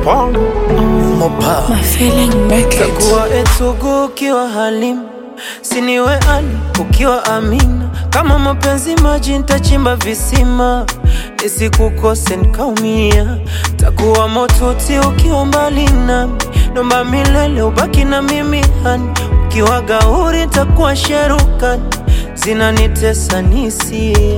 Paul Mopa My feeling make it. Kuwa etugu ukiwa Halim, siniwe Ali ukiwa Amina. Kama mapenzi maji, nitachimba visima nisikukose nikaumia. Takuwa motuti ukiwa mbali nami, nomba milele ubaki na mimi hani. Ukiwa gauri nitakuwa sherukani, zinanitesa nisia.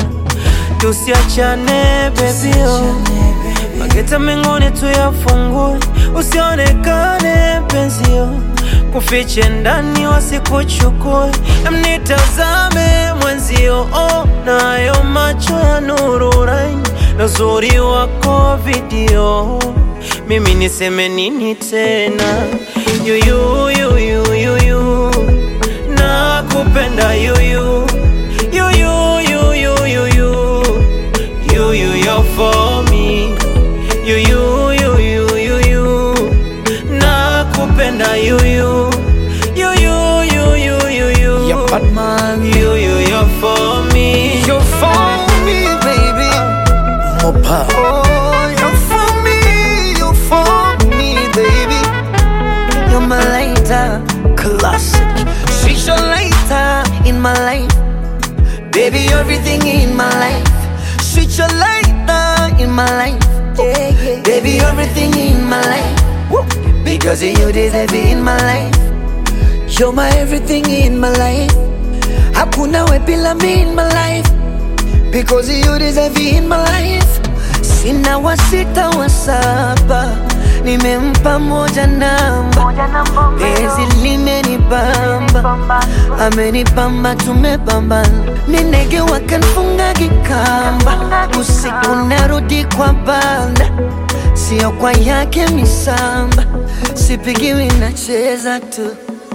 Tusiachane bebio Mageta mengine tuyafungue, usionekane penzio, kufiche ndani wasikuchukue, mnitazame mwenzio, oh, nayo macho ya nuru raini na uzuri wako video, mimi niseme nini tena? Yuyu, yuyu, yuyu, nakupenda yuyu, yuyu, yuyu, yuyu, yuyu, you're for me you you you you you you nakupenda you you you you you you you you Ya Batman you you you're for me You're for me baby Mopa Oh, you're for me, you're for me, baby. You're my lighter, Classic she's your lighter in my life. Baby, everything in my life. She's your lighter in my life. Baby, everything in my life. Because of you deserve it in my life. You're my everything in my life. Hakuna we bila me in my life. Because you deserve it in my life. Sina wa sita wa saba, nimempa moja namba. Penzi limenibamba, amenibamba, tumebambana. Ni ndege wakanfunga kikamba, usiku narudi kwa banda, sio kwa yake misamba. Sipigiwi, nacheza tu,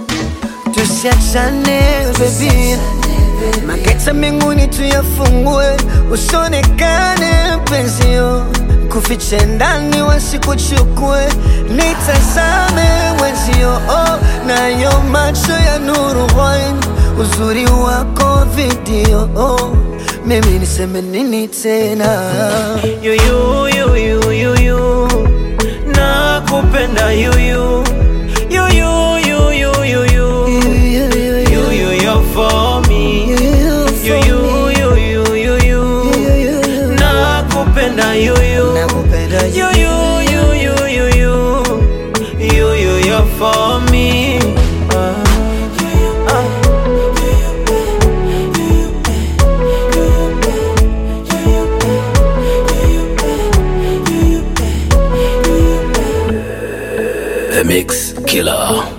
tusiachane baby. Mageta mbinguni tuyafungue, usionekane penzio, kufiche ndani wasikuchukue, nitazame wenzio, oh, nayo macho ya nuru wine, uzuri wako video, oh, mimi niseme nini tena? you you you you you you nakupenda you you you you you you you you you you you're for me you you you you you you nakupenda you you Nakupenda You, you, you, you, you, you, you, you, you're for me. Ah, ah. The Mix Killer